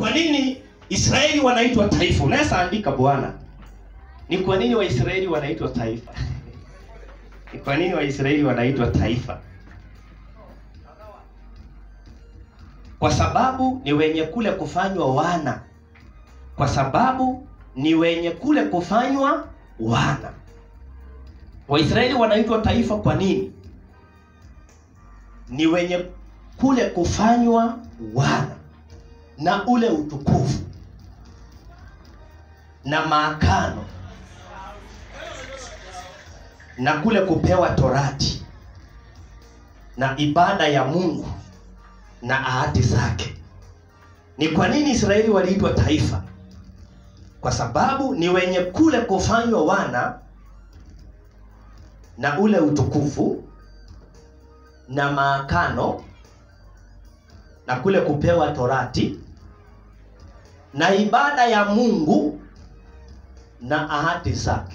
kwa nini Israeli wanaitwa taifa? Unaweza andika bwana, ni kwa nini Waisraeli wanaitwa taifa? ni kwa nini Waisraeli wanaitwa taifa? Kwa sababu ni wenye kule kufanywa wana, kwa sababu ni wenye kule kufanywa wana. Waisraeli wanaitwa taifa kwa nini? Ni wenye kule kufanywa wana na ule utukufu na maakano na kule kupewa torati na ibada ya Mungu na ahadi zake. Ni kwa nini Israeli waliitwa taifa? Kwa sababu ni wenye kule kufanywa wana na ule utukufu na maakano na kule kupewa torati na ibada ya Mungu na ahadi zake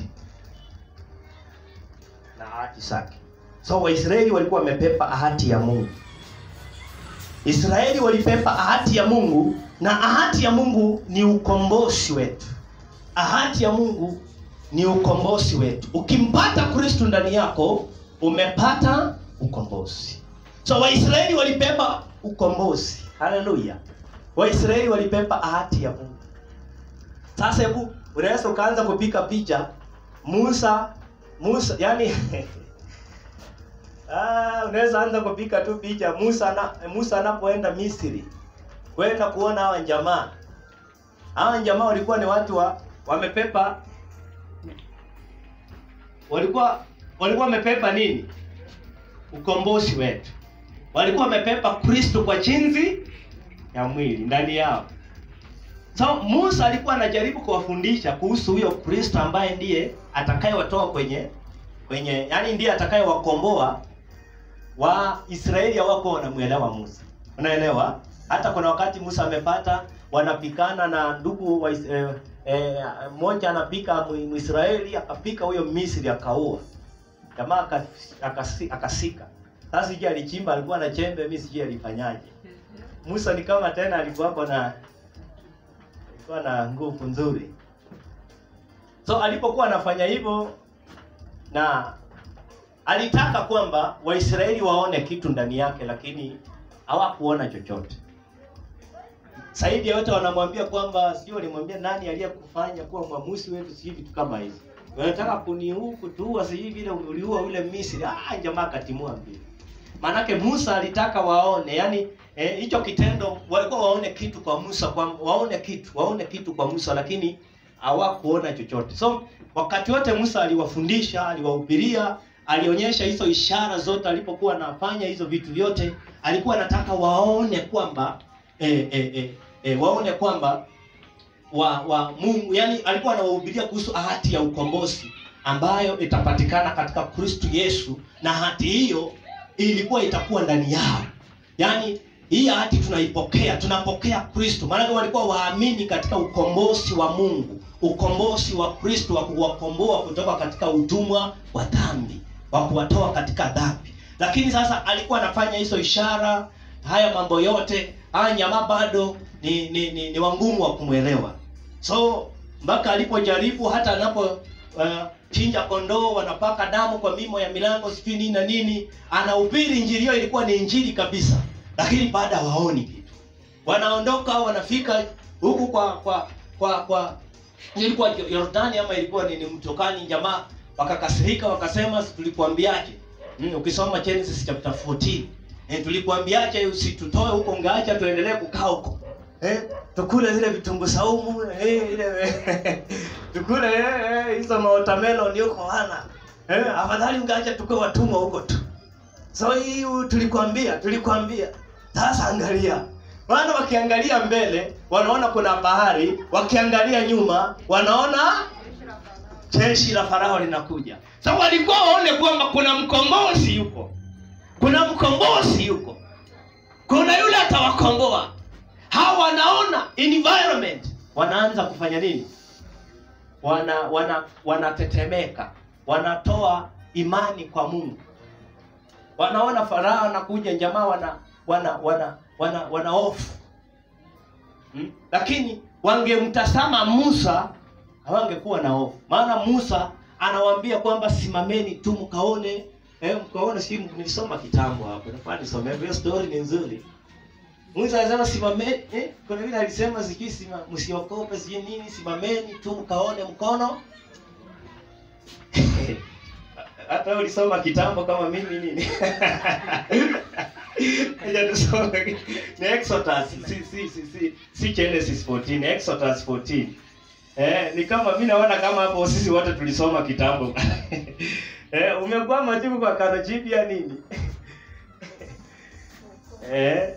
na ahadi zake. So Waisraeli walikuwa wamepepa ahadi ya Mungu. Israeli walipepa ahadi ya Mungu na ahadi ya Mungu ni ukombozi wetu. Ahadi ya Mungu ni ukombozi wetu. Ukimpata Kristo ndani yako, umepata ukombozi. So Waisraeli walipepa ukombozi. Haleluya. Waisraeli walipepa ahadi ya Mungu. Sasa hebu unaweza ukaanza kupika picha Musa Musa yani ah, unaweza anza kupika tu picha Musa na Musa anapoenda Misri kwenda kuona hawa jamaa. Hawa jamaa walikuwa ni watu wa wamepepa walikuwa walikuwa wamepepa nini? Ukombozi wetu. Walikuwa wamepepa Kristo kwa jinsi ya mwili ndani yao. So Musa alikuwa anajaribu kuwafundisha kuhusu huyo Kristo ambaye ndiye atakayewatoa kwenye kwenye yani ndiye atakayewakomboa wa Israeli hawako wanamuelewa Musa. Unaelewa? Hata kuna wakati Musa amepata wanapikana na ndugu wa eh, eh, mmoja anapika Mwisraeli akapika huyo Misri akaua. Jamaa aka- akasi- akasika. Sasa sijui alichimba alikuwa na chembe mimi sijui alifanyaje. Musa ni kama tena alikuwa na alikuwa na nguvu nzuri. So alipokuwa anafanya hivyo na alitaka kwamba Waisraeli waone kitu ndani yake, lakini hawakuona chochote. Zaidi ya yote wanamwambia kwamba sijui walimwambia nani aliyekufanya kuwa mwamuzi wetu, sijui vitu kama hizo. Wanataka kuniua kutuua, sijui vile uliua ule Misri. Ah, jamaa akatimua mbili. Maanake Musa alitaka waone, yani eh, hicho kitendo walikuwa waone kitu kwa Musa, kwa waone kitu, waone kitu kwa Musa, lakini hawakuona chochote. So wakati wote Musa aliwafundisha, aliwahubiria, alionyesha hizo ishara zote, alipokuwa anafanya hizo vitu vyote, alikuwa anataka waone kwamba eh, eh, eh, eh, waone kwamba wa wa Mungu, yani alikuwa anawahubiria kuhusu ahadi ya ukombozi ambayo itapatikana katika Kristo Yesu, na ahadi hiyo ilikuwa itakuwa ndani yao. Yaani hii ahadi tunaipokea, tunapokea Kristo. Maana walikuwa waamini katika ukombozi wa Mungu, ukombozi wa Kristo wa kuwakomboa kutoka katika utumwa wa dhambi, wa kuwatoa katika dhambi. Lakini sasa alikuwa anafanya hizo ishara, haya mambo yote, haya jamaa bado ni ni, ni, ni wangumu wa kumwelewa. So mpaka alipojaribu hata anapo uh, chinja kondoo wanapaka damu kwa mimo ya milango sijui nini na nini, anahubiri injili hiyo, ilikuwa ni injili kabisa, lakini baada hawaoni kitu. Wanaondoka wanafika huku kwa kwa kwa kwa ilikuwa Yordani ama ilikuwa ni, ni mto gani? Jamaa wakakasirika wakasema, "Si tulikuambiaje? Mm, ukisoma Genesis chapter 14 eh, tulikuambiaje usitutoe huko, ungeacha tuendelee kukaa huko eh, tukule zile vitunguu saumu eh, ile tukule eh, eh, hizo watermelon huko wana eh, afadhali ungeacha tukue watumwa huko tu. So hii tulikwambia, tulikwambia. Sasa angalia, wana wakiangalia mbele wanaona kuna bahari, wakiangalia nyuma wanaona jeshi la Farao linakuja. Sasa walikuwa waone kwamba kuna mkombozi yuko, kuna mkombozi yuko, kuna yule atawakomboa. Hawa wanaona environment, wanaanza kufanya nini? Wana wana wanatetemeka, wanatoa imani kwa Mungu. Wanaona Farao anakuja, jamaa wana wana wana wana wana hofu hmm? lakini wangemtazama musa hawangekuwa na hofu maana musa anawaambia kwamba simameni tu mkaone eh, mkaone si nilisoma kitambo hapo nafaa nisomee hiyo story ni nzuri musa alisema simameni eh, kuna vile alisema sijui sima, msiokope sijui nini simameni tu mkaone mkono hata wewe ulisoma kitambo kama mimi nini Acha tusome ni Exodus si si si si, si Genesis 14 Exodus 14 eh ni kama mimi naona kama hapo sisi wote tulisoma kitambo eh umekuwa majibu kwa kano jipya nini eh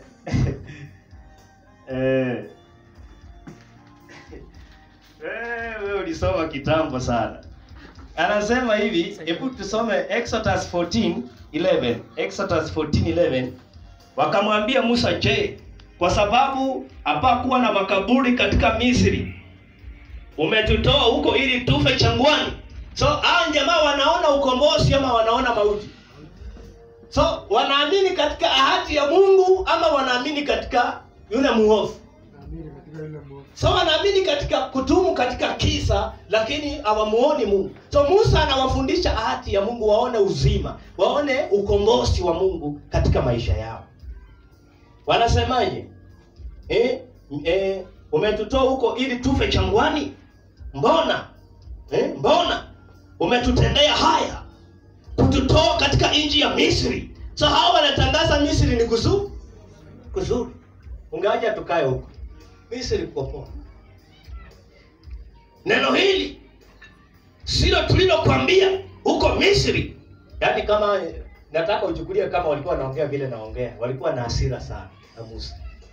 eh Eh, wewe ulisoma kitambo sana. Anasema hivi, hebu tusome Exodus 14:11. Exodus 14:11. Wakamwambia Musa, "Je, kwa sababu hapakuwa na makaburi katika Misri, umetutoa huko ili tufe changwani?" So, hao jamaa wanaona ukombozi ama wanaona mauti? So, wanaamini katika ahadi ya Mungu ama wanaamini katika yule muovu? Naamini katika yule Mungu. so wanaamini katika kudumu katika kisa lakini hawamuoni mungu so musa anawafundisha ahadi ya mungu waone uzima waone ukombozi wa mungu katika maisha yao wanasemaje eh, eh, umetutoa huko ili tufe changwani mbona eh, mbona umetutendea haya kututoa katika nchi ya misri so hawa wanatangaza misri ni kuzuri kuzuri ungeaja tukae huko misri kuko poa neno hili silo tulilokwambia huko misri yaani kama nataka uchukulie kama walikuwa wanaongea vile naongea walikuwa na hasira sana na musa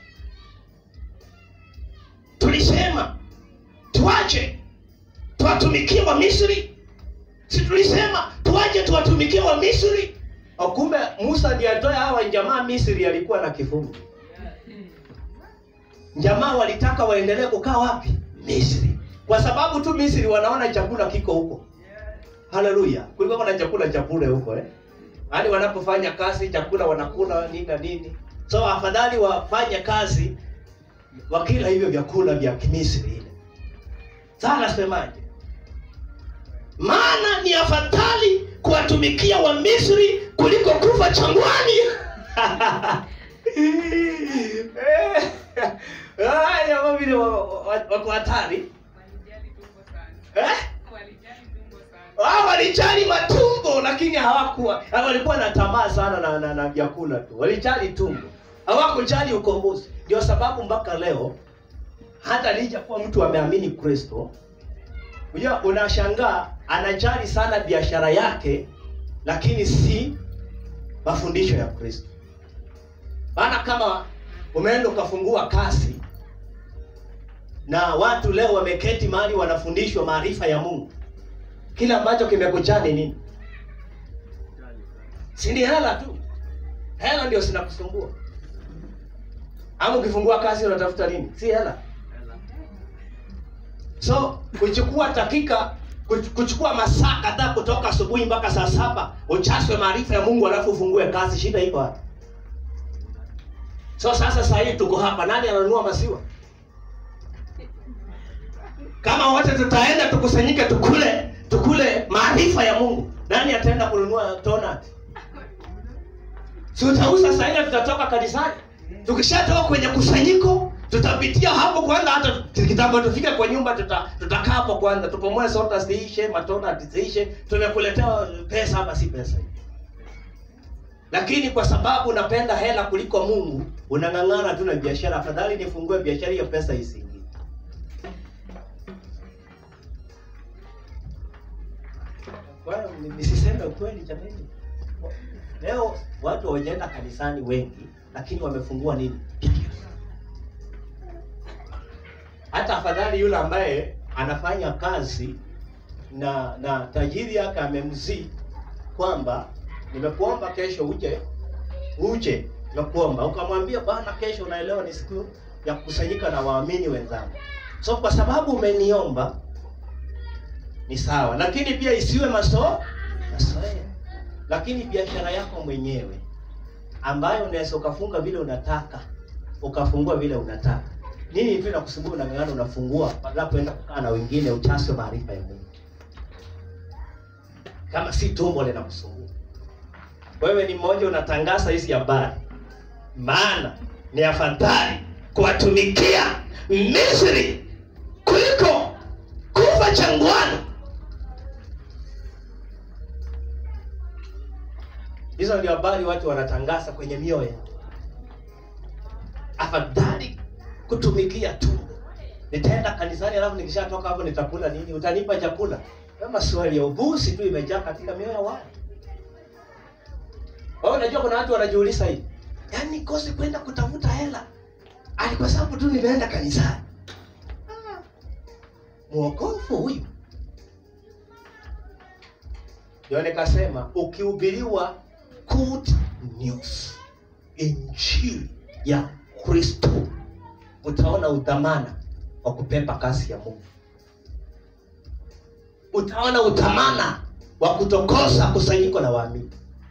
tulisema tuache tuwatumikie wa misri si tulisema tuache tuwatumikie wa misri O, kumbe musa ndiye atoe hawa jamaa misri alikuwa na kifungu jamaa walitaka waendelee kukaa wapi misri kwa sababu tu misri wanaona chakula kiko huko haleluya kulikuwa kuna chakula cha bure huko eh hadi wanapofanya kazi chakula wanakula nini na nini so afadhali wafanye kazi wakila hivyo vyakula vya kimisri ile sasa nasemaje maana ni afadhali kuwatumikia wa misri kuliko kufa changwani Ah, jamaa vile wa- wa- wako hatari Walijali tumbo sana. eh? Walijali tumbo sana. Wao walijali matumbo lakini hawakuwa walikuwa na tamaa sana na, na, na vyakula tu walijali tumbo hawakujali ukombozi ndio sababu mpaka leo hata licha kuwa mtu ameamini kristo unajua unashangaa anajali sana biashara yake lakini si mafundisho ya kristo maana kama umeenda ukafungua kasi na watu leo wameketi mahali wanafundishwa maarifa ya mungu kile ambacho kimekujaa ni nini si ni hela tu hela ndio zinakusumbua ama ukifungua kazi unatafuta nini si hela so kuchukua dakika kuch- kuchukua masaa kadhaa kutoka asubuhi mpaka saa saba uchaswe maarifa ya mungu alafu ufungue kazi shida iko hapa so sasa saa hii tuko hapa nani ananunua maziwa kama wote tutaenda tukusanyike tukule tukule maarifa ya mungu nani ataenda kununua donut si utauza saa ile tutatoka kanisani tukishatoka kwenye kusanyiko tutapitia hapo kwanza hata kitambo tufike kwa nyumba tuta, tutakaa hapo kwanza tupomoe soda ziishe matona ziishe tumekuletea pesa hapa si pesa hii lakini kwa sababu unapenda hela kuliko mungu unang'ang'ana tu na biashara afadhali nifungue biashara hiyo pesa isiingie Kwa hiyo ni- nisiseme ukweli jamani leo watu hawajaenda kanisani wengi lakini wamefungua nini hata afadhali yule ambaye anafanya kazi na na tajiri yake amemzii kwamba nimekuomba kesho uje uje nimekuomba ukamwambia bwana kesho unaelewa ni siku ya kukusanyika na waamini wenzangu so kwa sababu umeniomba ni sawa lakini pia isiwe maso masoea lakini biashara yako mwenyewe ambayo unaweza ukafunga vile unataka ukafungua vile unataka nini tu inakusumbua unang'ang'ana unafungua badala ya kwenda kukaa na wengine uchaswe maarifa ya mungu kama si tumbo linakusumbua wewe ni mmoja unatangaza hizi habari maana ni afadhali kuwatumikia misri kuliko kufa changwani hizo ndio habari watu wanatangaza kwenye mioyo yao afadhali kutumikia tumbo nitaenda kanisani alafu nikishatoka hapo nitakula nini utanipa chakula kama swali ya ubusi tu imejaa katika mioyo ya watu wewe unajua kuna watu wanajiuliza hivi yaani kosi kwenda kutafuta hela ali kwa sababu tu nimeenda kanisani Ah, mwokofu huyu ndio nikasema ukihubiriwa good news injili ya kristo utaona udhamana wa kupepa kasi ya mungu utaona udhamana wa kutokosa kusanyiko la waamini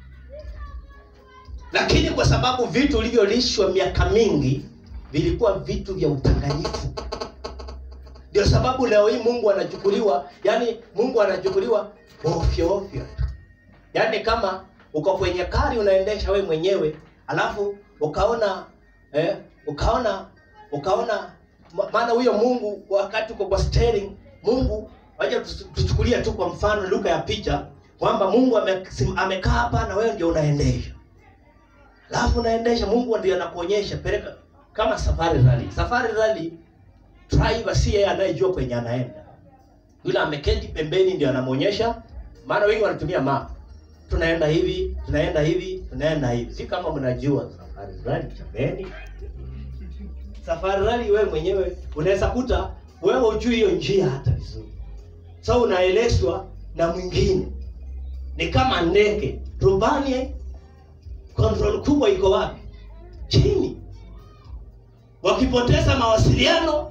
lakini kwa sababu vitu ulivyolishwa miaka mingi vilikuwa vitu vya udanganyifu ndio sababu leo hii mungu anachukuliwa yani mungu anachukuliwa ofyo ofyo yaani kama uko kwenye kari unaendesha we mwenyewe alafu ukaona eh, ukaona ukaona ma- maana huyo mungu wakati uko kwa steering mungu waja tuchukulie tu kwa mfano lugha ya picha kwamba mungu amesim- amekaa hapa na wewe ndio unaendesha alafu unaendesha mungu ndio anakuonyesha peleka kama safari rally safari rally driver si yeye anayejua kwenye anaenda yule ameketi pembeni ndio anamwonyesha maana wengi wanatumia map tunaenda hivi tunaenda hivi tunaenda hivi si kama mnajua safari rally jameni safari rally wewe mwenyewe unaweza kuta wewe ujui hiyo njia hata vizuri sa unaelezwa na mwingine ni kama ndege rubani control kubwa iko wapi chini wakipoteza mawasiliano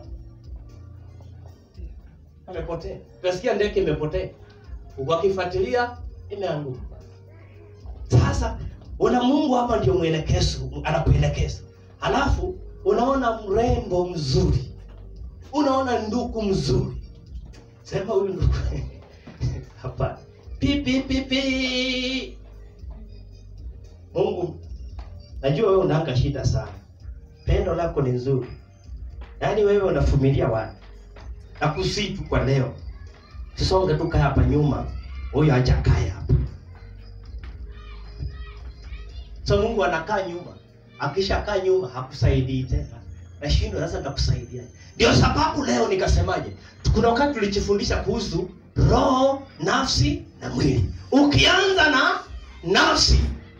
amepotea utasikia ndege imepotea wakifuatilia imeanguka sasa una mungu hapa ndio mwelekezo anakuelekeza halafu unaona mrembo mzuri unaona nduku mzuri sema huyu nduku hapana pi pi pi pi mungu najua wewe unaanga shida sana pendo lako ni nzuri yaani wewe unafumilia watu nakusitu kwa leo tusonge tu kaa hapa nyuma huyu hajakaa hapa so mungu anakaa nyuma akishakaa nyuma hakusaidii tena nashindwa sasa nitakusaidia ndio sababu leo nikasemaje kuna wakati tulijifundisha kuhusu roho nafsi na mwili ukianza na nafsi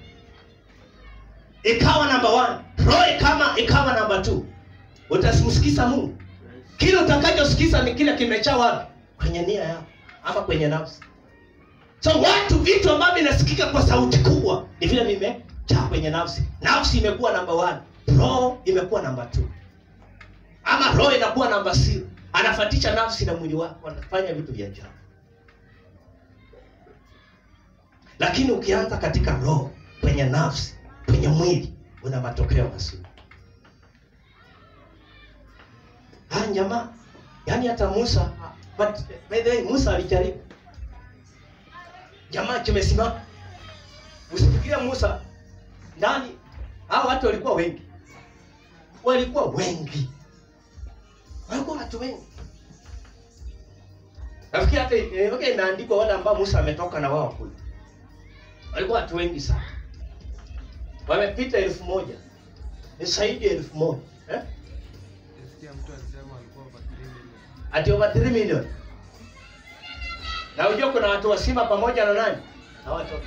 ikawa namba one roho ikama ikawa namba two utasimsikiza mungu kile utakachosikiza ni kile kimechaa wapi kwenye nia yako ama kwenye nafsi so watu vitu ambavyo vinasikika kwa sauti kubwa ni vile vimejaa kwenye nafsi nafsi imekuwa namba one roho imekuwa namba two ama roho inakuwa namba zero anafatisha nafsi na mwili wako anafanya vitu vya ajabu lakini ukianza katika roho kwenye nafsi kwenye mwili una matokeo mazuri ah jamaa yaani hata musa but by the way musa alijaribu jamaa kimesimama usifikiria musa ndani hao watu walikuwa wengi walikuwa wengi walikuwa watu wengi nafikiri hata eh, okay, inaandikwa wale ambao musa ametoka na wao kule walikuwa watu wengi sana wamepita elfu moja ni zaidi ya elfu moja eh? Nisikia mtu alisema alikuwa over 3 million. ati over 3 million na unajua kuna watu wasima pamoja na nani na watoto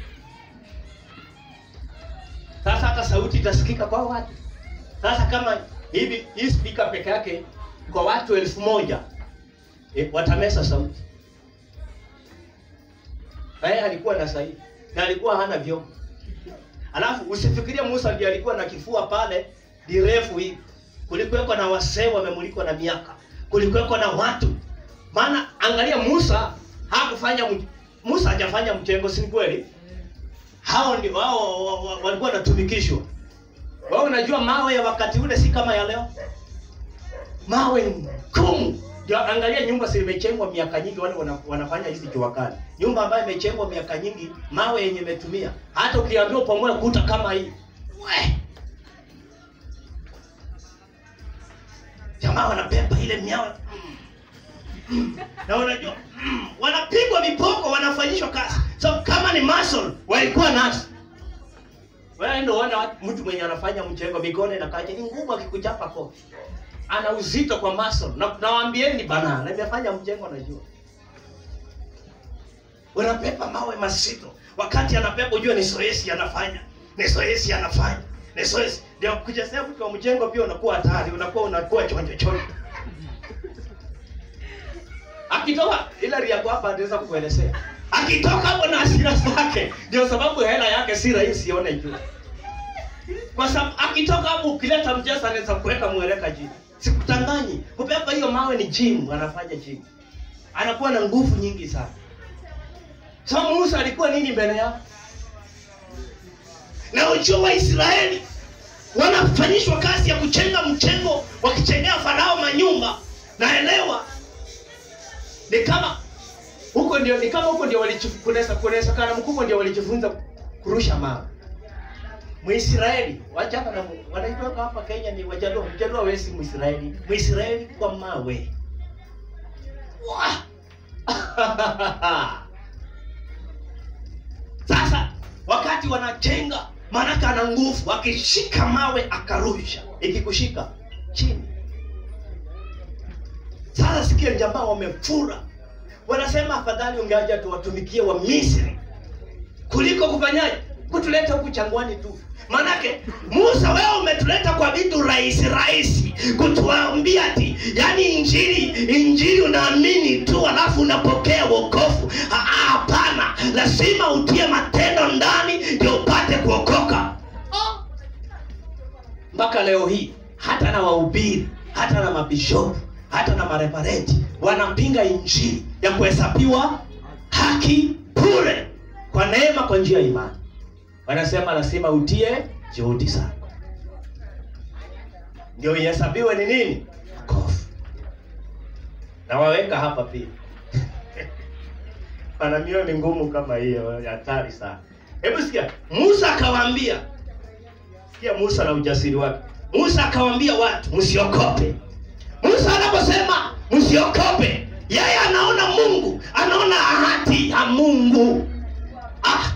sasa hata sauti itasikika kwa watu sasa kama hivi hii speaker peke yake kwa watu elfu moja e, watamesa sauti na yeye alikuwa na sahihi na alikuwa hana vyombo alafu usifikirie musa ndiye alikuwa na kifua pale direfu hivi kulikuweko na wasee wamemulikwa na miaka kulikuweko na watu maana angalia musa hakufanya mj- musa hajafanya mchengo si ni kweli hao ndio wao wa- wa- walikuwa wanatumikishwa wao unajua mawe ya wakati ule si kama ya leo mawe ngumu ndio angalia nyumba zimechengwa miaka nyingi wale wana, wanafanya hizi jua kali nyumba ambayo imechengwa miaka nyingi mawe yenye imetumia hata ukiambiwa upamoe kuta kama hii we jamaa wanabeba ile miawe Mm. na unajua mm, wanapigwa vipoko wanafanyishwa kazi so kama ni muscle walikuwa nazo wewe ndio unaona watu- mtu mwenye anafanya mchengo mikono inakaja ni ngumu akikuchapa kofi ana uzito kwa muscle na nawaambieni bana na nimefanya mjengo najua unapepa mawe mazito wakati anapepa ujue ni zoezi anafanya ni zoezi anafanya ni zoezi ndio kuchezea mtu wa mjengo pia unakuwa hatari unakuwa unakuwa chonjo chonjo akitoka ila yako hapa anaweza kukuelezea akitoka hapo na hasira zake ndio sababu hela yake si rahisi ione juu kwa sababu akitoka hapo ukileta mchezo anaweza kuweka mweleka chini sikutanganyi kupepa hiyo mawe ni gym anafanya gym anakuwa na nguvu nyingi sana so musa alikuwa nini mbele yao na ujua waisraeli wanafanyishwa kazi ya kuchenga mchengo wakichengea farao manyumba naelewa ni kama huko ndio ni kama huko ndio walichifunza kunaweza kana mkubwa ndio walijifunza kurusha mawe Mwisraeli wachana na Mungu. wanaitoka hapa Kenya ni Wajaluo. Mjaluo wewe si Mwisraeli. Mwisraeli kwa mawe. Wah! Sasa wakati wanachenga, maanake ana nguvu, akishika mawe akarusha, ikikushika chini. Sasa sikia, jamaa wamefura, wanasema afadhali ungeaja tuwatumikie wa Misri kuliko kufanyaje kutuleta huku changwani tu manake musa wewe umetuleta kwa vitu rahisi rahisi kutuambia ati yani injili injili unaamini tu alafu unapokea wokovu Ah, ah, hapana lazima utie matendo ndani ndio upate kuokoka Ah. mpaka leo hii hata na wahubiri hata na mabishopu hata na marepareti wanapinga injili ya kuhesabiwa haki bure kwa neema kwa njia ya imani wanasema lazima utie juhudi zako ndio ihesabiwe ni nini kofu na waweka hapa pia pana mioyo ni ngumu kama hiyo ya hatari sana hebu sikia musa akawaambia sikia musa na ujasiri wake musa akawaambia watu msiokope musa anaposema msiokope yeye anaona mungu anaona ahadi ya mungu ah,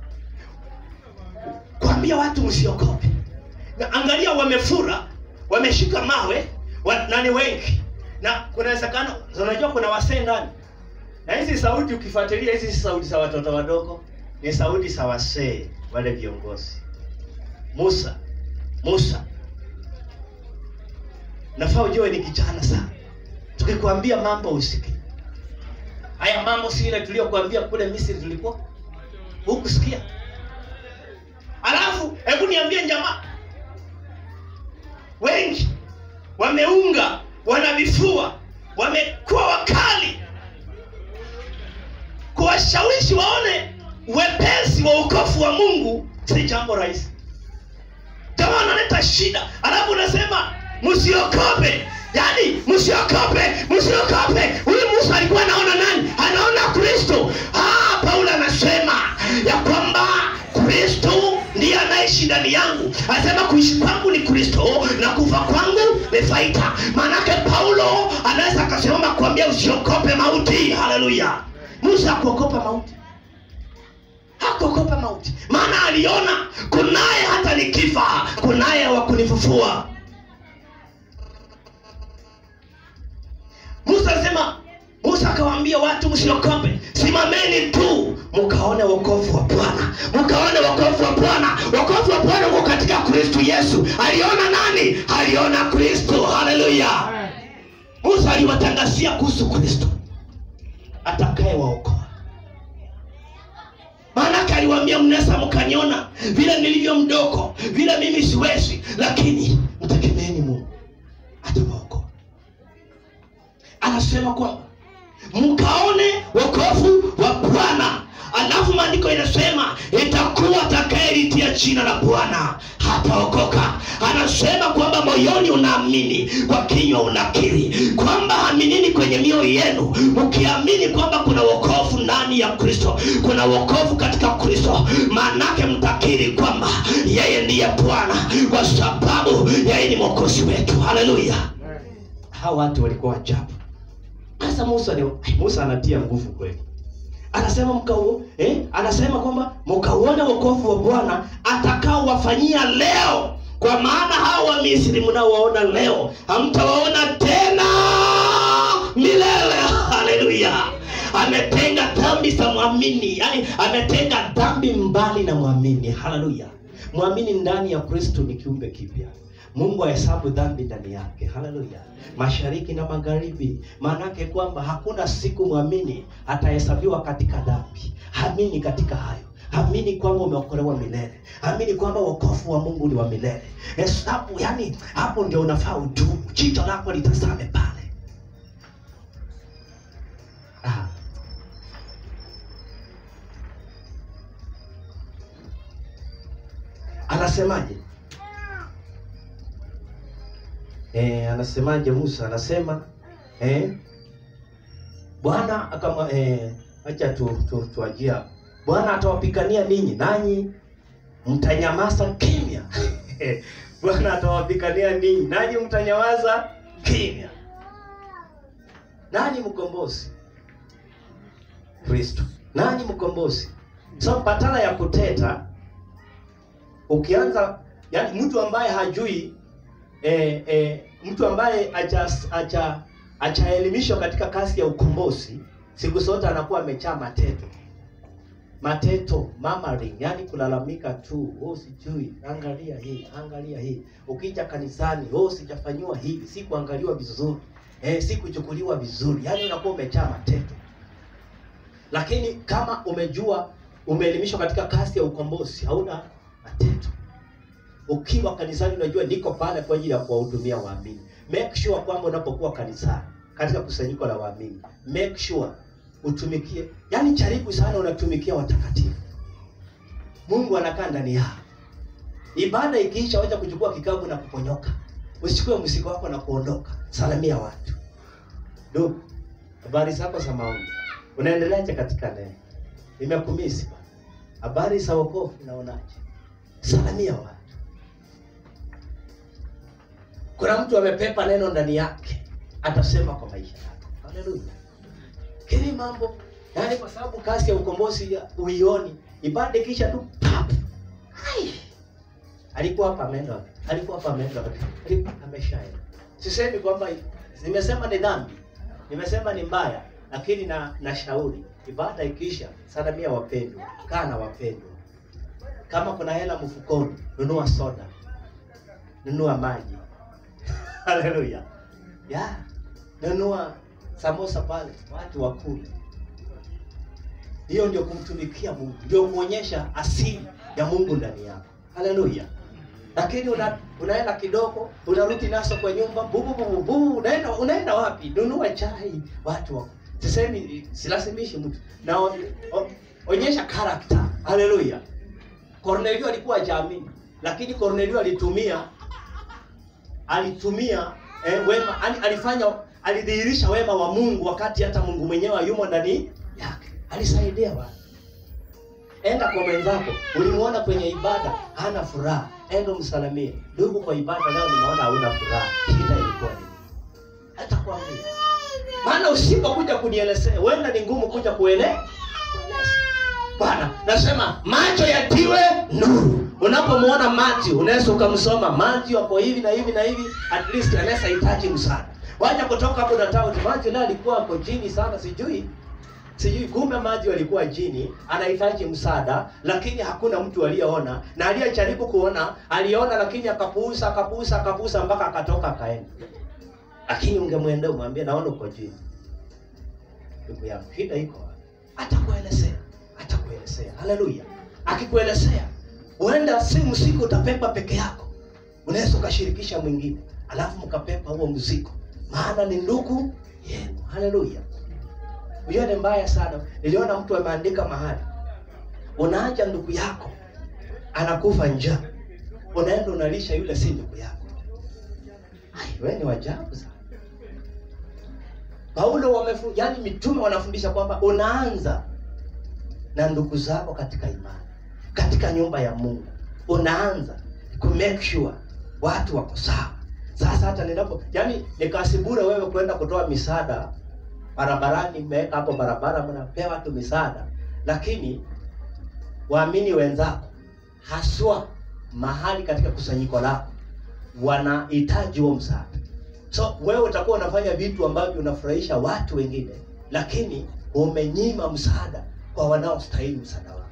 kuambia watu msiokope na angalia wamefura wameshika mawe wa, na ni wengi na kuna wezekano unajua kuna wasee ndani na hizi sauti ukifuatilia hizi si sauti za watoto wadogo ni sauti za wasee wale viongozi musa musa nafaa ujue ni kijana sana tukikwambia mambo usiki haya mambo si ile tuliyokuambia kule misri tulikuwa hukusikia alafu hebu niambie jamaa wengi wameunga wanavifua wamekuwa wakali kuwashawishi waone wepesi wa ukofu wa mungu si jambo rahisi jamaa analeta shida alafu unasema msiokope yaani msiokope msiokope huyu musa alikuwa anaona nani anaona kristo ah, paulo anasema ya kwamba kristo ndiye anaishi ndani yangu anasema kuishi kwangu ni kristo na kufa kwangu ni faida maanake paulo anaweza akasimama kuambia usiokope mauti haleluya musa hakuokopa mauti hakuokopa mauti maana aliona kunaye hata nikifa kunaye wa kunifufua musa alisema musa akawaambia watu msiokope simameni tu mkaone wokovu wa bwana mkaone wokovu wa bwana wokovu wa bwana uko katika kristu yesu aliona nani aliona kristo haleluya musa aliwatangazia kuhusu kristo atakaye waokoa maanake aliwaambia mnaweza mkaniona vile nilivyo mdogo vile mimi siwezi lakini mtegemeeni mungu atawaokoa anasema kwamba mkaone wokovu wa bwana alafu maandiko inasema itakuwa atakayelitia jina la bwana hataokoka anasema kwamba moyoni unaamini kwa kinywa unakiri kwamba aminini kwenye mioyo yenu mkiamini kwamba kuna wokovu ndani ya kristo kuna wokovu katika kristo maanake mtakiri kwamba yeye ndiye bwana kwa sababu yeye ni mwokozi wetu haleluya hawa watu walikuwa ajabu sasa musa ni musa anatia nguvu kweli anasema mkau eh, anasema kwamba mkauone wokovu wa bwana atakaowafanyia leo kwa maana hao wa misri mnaowaona leo hamtawaona tena milele haleluya ametenga dhambi za mwamini yani ametenga dhambi mbali na mwamini haleluya mwamini ndani ya kristo ni kiumbe kipya mungu ahesabu dhambi ndani yake haleluya mashariki na magharibi maanake kwamba hakuna siku mwamini atahesabiwa katika dhambi amini katika hayo amini kwamba umeokolewa milele amini kwamba wokovu wa mungu ni wa milele hesabu yani hapo ndio unafaa udumu jicho lako litazame pale ah. anasemaje eh, anasemaje musa anasema eh, bwana akama eh, acha tu, tu, tuajia bwana atawapigania ninyi nanyi mtanyamaza kimya bwana atawapigania ninyi nanyi mtanyamaza kimya nani mkombozi kristo nani mkombozi so badala ya kuteta ukianza yani mtu ambaye hajui eh, eh, mtu ambaye acha- acha- achaelimishwa katika kazi ya ukombozi siku zote anakuwa amechaa mateto mateto mamaring yani kulalamika tu oh, sijui angalia hii angalia hii ukija kanisani oh, sijafanyiwa hivi si kuangaliwa vizuri eh, si kuchukuliwa vizuri yani unakuwa umechaa mateto lakini kama umejua umeelimishwa katika kazi ya ukombozi hauna mateto ukiwa kanisani unajua niko pale kwa ajili ya kuwahudumia waamini make sure kwamba unapokuwa kanisani katika kusanyiko la waamini make sure utumikie yani jaribu sana unatumikia watakatifu mungu anakaa ndani yao ibada ikiisha wacha kuchukua kikapu na kuponyoka usichukue mzigo wako na kuondoka salamia watu ndugu habari zako za maombi unaendeleaje katika neno nimekumisi bwana habari za wokovu unaonaje salamia watu kuna mtu amepepa neno ndani yake atasema kwa maisha yako haleluya kili mambo yaani kwa sababu kazi ya ukombozi ya- uioni ibada kisha tu pap Ai! alikuwa hapa ameenda wapi? alikuwa hapa ameenda wapi? alikuwa ameshaenda sisemi kwamba nimesema ni dhambi nimesema ni mbaya lakini na nashauri ibada ikiisha salamia wapendwa kaa na wapendwa kama kuna hela mfukoni nunua soda nunua maji haleluya ya nunua samosa pale watu wakule hiyo ndio kumtumikia mungu ndio kuonyesha asili ya mungu ndani yako haleluya lakini una, unaenda kidogo unarudi naso kwa nyumba bubu bubu bubu unaenda unaenda wapi nunua chai watu wa sisemi silazimishi mtu na o, o, onyesha karakta haleluya kornelio alikuwa jamii lakini kornelio alitumia alitumia eh, wema yani alifanya alidhihirisha wema wa mungu wakati hata mungu mwenyewe hayumo ndani yake alisaidia watu enda kwa mwenzako ulimwona kwenye ibada hana furaha enda msalamie ndugu kwa ibada leo nimeona hauna furaha shida ilikuwa nini hata kuambia maana usipokuja kunielezea wenda ni ngumu kuja kuele bwana nasema macho yatiwe nuru unapomwona Matthew unaweza ukamsoma Matthew hapo hivi na hivi na hivi at least anaweza hitaji msaada wacha kutoka hapo na tauti Matthew naye alikuwa hapo chini sana sijui sijui kumbe Matthew alikuwa chini anahitaji msaada lakini hakuna mtu aliyeona na aliyejaribu kuona aliona lakini akapuuza akapuuza akapuuza mpaka akatoka akaenda lakini ungemwendea umwambie naona uko chini ndugu yangu shida iko wapi? atakuelezea atakuelezea haleluya akikuelezea huenda si mzigo utapepa peke yako unaweza ukashirikisha mwingine alafu mkapepa huo mzigo maana ni ndugu yenu haleluya hiyo ni mbaya sana niliona mtu ameandika mahali unaacha ndugu yako anakufa njaa unaenda unalisha yule si ndugu yako Ai, wewe ni wajabu sana paulo wamefu, yani mitume wanafundisha kwamba unaanza na ndugu zako katika imani katika nyumba ya mungu unaanza ku make sure watu wako sawa sasa hata ninapo yani nikasibure wewe kwenda kutoa misaada barabarani mmeweka hapo barabara mnapea watu misaada lakini waamini wenzako haswa mahali katika kusanyiko lako wanahitaji huo msaada so wewe utakuwa unafanya vitu ambavyo unafurahisha watu wengine lakini umenyima msaada kwa wanaostahili msaada wako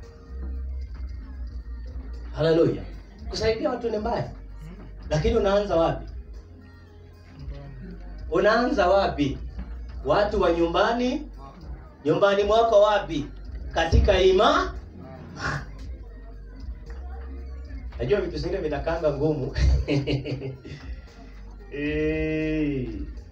haleluya kusaidia watu ni mbaya lakini unaanza wapi unaanza wapi watu wa nyumbani nyumbani mwako wapi katika ima najua vitu zingine vinakanga ngumu Eh.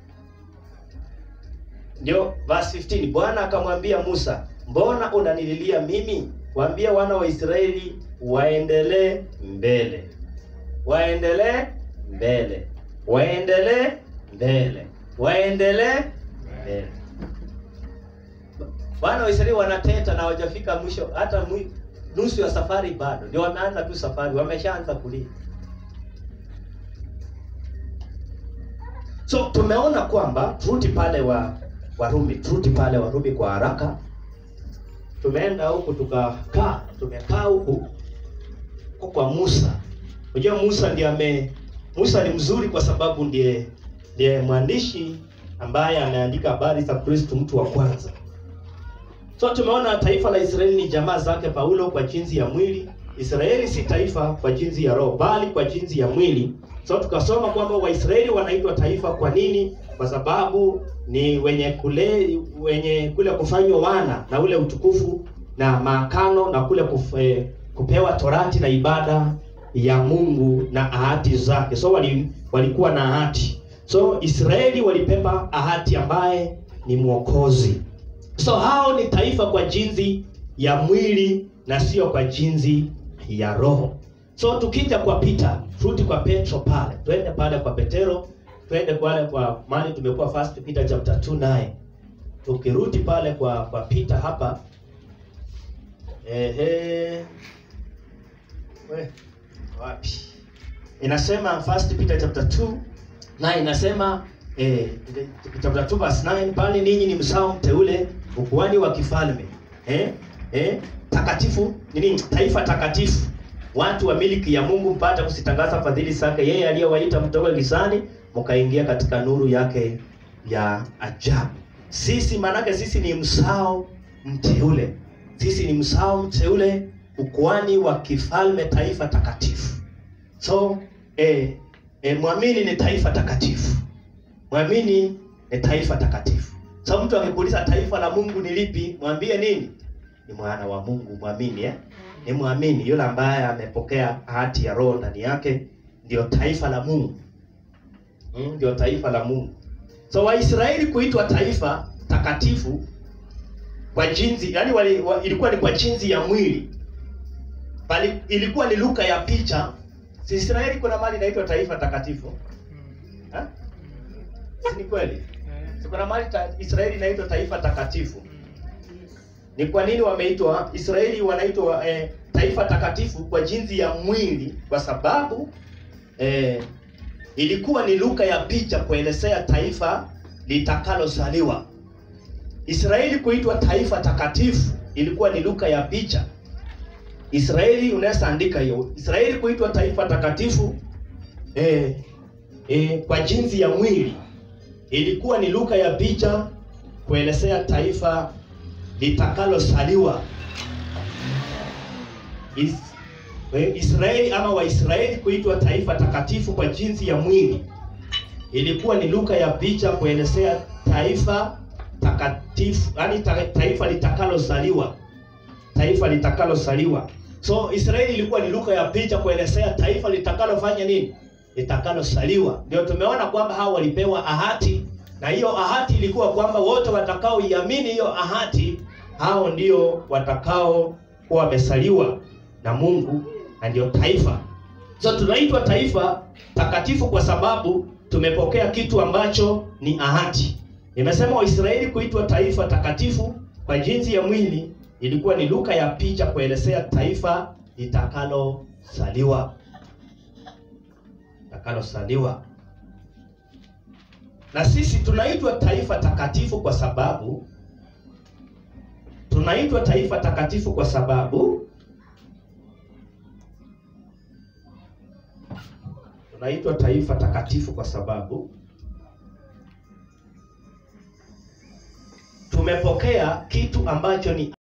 ndio verse 15 bwana akamwambia musa mbona unanililia mimi waambie wana wa israeli waendelee mbele waendelee mbele waendelee mbele waendelee mbele wana wa israeli wanateta na hawajafika mwisho hata mwi, nusu ya safari bado ndio wameanza tu safari wameshaanza kulia so tumeona kwamba turudi pale wa warumi turudi pale warumi kwa haraka tumeenda huku tukakaa tumekaa huku huko kwa musa unajua musa ndiye ame musa ni mzuri kwa sababu ndiye ndiye mwandishi ambaye ameandika habari za kristu mtu wa kwanza so tumeona taifa la israeli ni jamaa zake paulo kwa jinsi ya mwili israeli si taifa kwa jinsi ya roho bali kwa jinsi ya mwili so tukasoma kwamba waisraeli wanaitwa taifa kwa nini kwa sababu ni wenye kule wenye kule kufanywa wana na ule utukufu na maakano na kule kuf, eh, kupewa torati na ibada ya mungu na ahadi zake so wali, walikuwa na ahadi so israeli walipepa ahadi ambaye ni mwokozi so hao ni taifa kwa jinsi ya mwili na sio kwa jinsi ya roho so tukija kwa Peter turudi kwa Petro pale twende pale kwa Petero twende pale kwa mali tumekuwa first Peter chapter 2 naye tukirudi pale kwa kwa Peter hapa ehe we wapi inasema first Peter chapter 2 na inasema eh, chapter 2 verse 9 pale ninyi ni msao mteule ukuhani wa kifalme eh, eh, takatifu nini taifa takatifu watu wa miliki ya Mungu mpate kusitangaza fadhili zake yeye aliyewaita mtoke gizani mkaingia katika nuru yake ya ajabu. Sisi manake sisi ni msao mteule, sisi ni msao mteule, ukuhani wa kifalme, taifa takatifu. So eh, eh, mwamini ni taifa takatifu, mwamini ni taifa takatifu. So mtu akikuuliza taifa la Mungu ni lipi, mwambie nini? Ni mwana wa Mungu, mwamini eh? ni mwamini yule ambaye amepokea ahadi ya roho ndani yake ndio taifa la mungu mm, ndio taifa la mungu so waisraeli kuitwa taifa takatifu kwa jinsi yani wali, wa, ilikuwa ni kwa jinsi ya mwili bali ilikuwa ni luka ya picha si israeli kuna mali inaitwa taifa takatifu ha? si ni kweli si kuna mali ta, israeli inaitwa taifa takatifu ni kwa nini wameitwa Israeli wanaitwa eh, taifa takatifu kwa jinsi ya mwili? Kwa sababu eh, ilikuwa ni lugha ya picha kuelezea taifa litakalozaliwa. Israeli kuitwa taifa takatifu ilikuwa ni lugha ya picha. Israeli unaweza andika hiyo. Israeli kuitwa taifa takatifu eh, eh, kwa jinsi ya mwili ilikuwa ni lugha ya picha kuelezea taifa litakalosaliwa. Is, eh, Israeli ama Waisraeli kuitwa taifa takatifu kwa jinsi ya mwili ilikuwa ni lugha ya picha kuelezea taifa takatifu, yani ta, taifa litakalozaliwa, taifa litakalozaliwa. So Israeli ilikuwa ni lugha ya picha kuelezea taifa litakalofanya nini? Litakalozaliwa. Ndio tumeona kwamba hao walipewa ahadi, na hiyo ahadi ilikuwa kwamba wote watakaoiamini hiyo ahadi, hao ndio watakao kuwa wamesaliwa na Mungu na ndio taifa. so tunaitwa taifa takatifu kwa sababu tumepokea kitu ambacho ni ahadi nimesema waisraeli kuitwa taifa takatifu kwa jinsi ya mwili ilikuwa ni lugha ya picha kuelezea taifa litakalosaliwa litakalosaliwa na sisi tunaitwa taifa takatifu kwa sababu tunaitwa taifa takatifu kwa sababu tunaitwa taifa takatifu kwa sababu tumepokea kitu ambacho ni